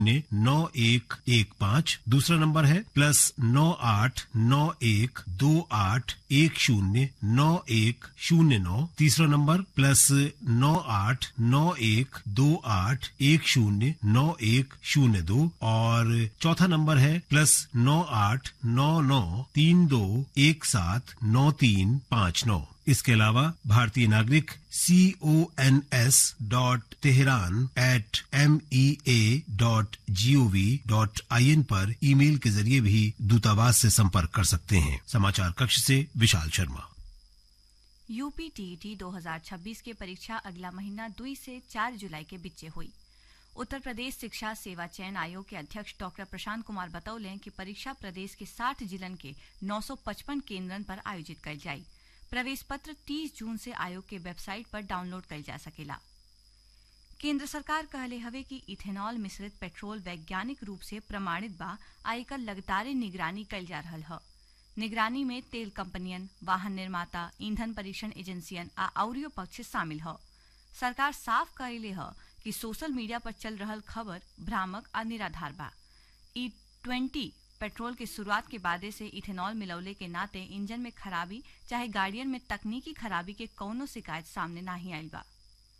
शून्य नौ एक एक पाँच दूसरा नंबर है प्लस नौ आठ नौ एक दो आठ एक शून्य नौ एक शून्य नौ तीसरा नंबर प्लस नौ आठ नौ एक दो आठ एक शून्य नौ एक शून्य दो और चौथा नंबर है प्लस नौ आठ नौ नौ तीन दो एक सात नौ तीन पाँच नौ इसके अलावा भारतीय नागरिक C O N S dot Tehran at M E A dot G O V dot I N पर ईमेल के जरिए भी दूतावास से संपर्क कर सकते हैं समाचार कक्ष से विशाल शर्मा यूपी टीईटी 2026 के परीक्षा अगला महीना दुई से चार जुलाई के बीचे हुई उत्तर प्रदेश शिक्षा सेवा चयन आयोग के अध्यक्ष डॉक्टर प्रशांत कुमार बतौले कि परीक्षा प्रदेश के 60 जिलन के 955 केंद्रन पर आयोजित कल जाई प्रवेश पत्र 30 जून से आयोग के वेबसाइट पर डाउनलोड कल जा सकेला केंद्र सरकार कहले हवे कि इथेनॉल मिश्रित पेट्रोल वैज्ञानिक रूप से प्रमाणित बा आ एकर लगातार निगरानी कल जा रहल ह निगरानी में तेल कंपनियन वाहन निर्माता ईंधन परीक्षण एजेंसियन आ अउरियो पक्ष शामिल ह सरकार साफ कहले ह कि सोशल मीडिया पर चल रहल खबर भ्रामक आ निराधार बा ई ट्वेंटी पेट्रोल के शुरुआत के बादे से इथेनॉल मिलौले के नाते इंजन में खराबी चाहे गाड़ियन में तकनीकी खराबी के कौनो शिकायत सामने नाही आयल बा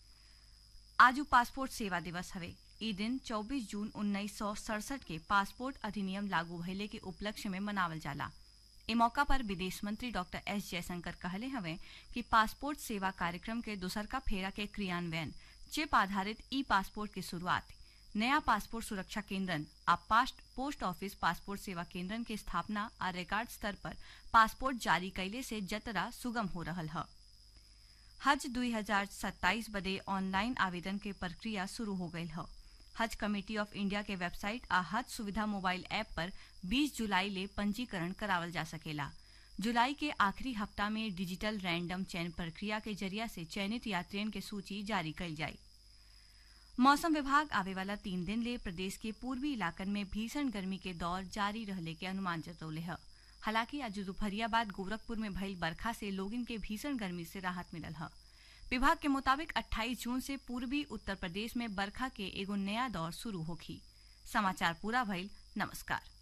आजू पासपोर्ट सेवा दिवस हवे ई दिन 24 जून उन्नीस के पासपोर्ट अधिनियम लागू भइले के उपलक्ष्य में मनावल जाला ए मौका पर विदेश मंत्री डॉक्टर एस जयशंकर कहले हवे कि पासपोर्ट सेवा कार्यक्रम के दूसर का फेरा के क्रियान्वयन चिप आधारित ई पासपोर्ट की शुरुआत नया पासपोर्ट सुरक्षा केंद्रन आ पास्ट पोस्ट ऑफिस पासपोर्ट सेवा केंद्रन के स्थापना आ रिकॉर्ड स्तर पर पासपोर्ट जारी कैले से जतरा सुगम हो रहल ह हज 2027 बदे ऑनलाइन आवेदन के प्रक्रिया शुरू हो गई ह हज कमेटी ऑफ इंडिया के वेबसाइट आ हज सुविधा मोबाइल ऐप पर 20 जुलाई ले पंजीकरण करावल जा सकेला जुलाई के आखिरी हफ्ता में डिजिटल रैंडम चयन प्रक्रिया के जरिया से चयनित यात्रियन के सूची जारी कल जाई मौसम विभाग आवे वाला तीन दिन ले प्रदेश के पूर्वी इलाकन में भीषण गर्मी के दौर जारी रहले के अनुमान जतौले है हालांकि आज दोपहरिया बाद गोरखपुर में भइल बरखा से लोगन के भीषण गर्मी से राहत मिलल है विभाग के मुताबिक 28 जून से पूर्वी उत्तर प्रदेश में बरखा के एगो नया दौर शुरू होखी समाचार पूरा भइल नमस्कार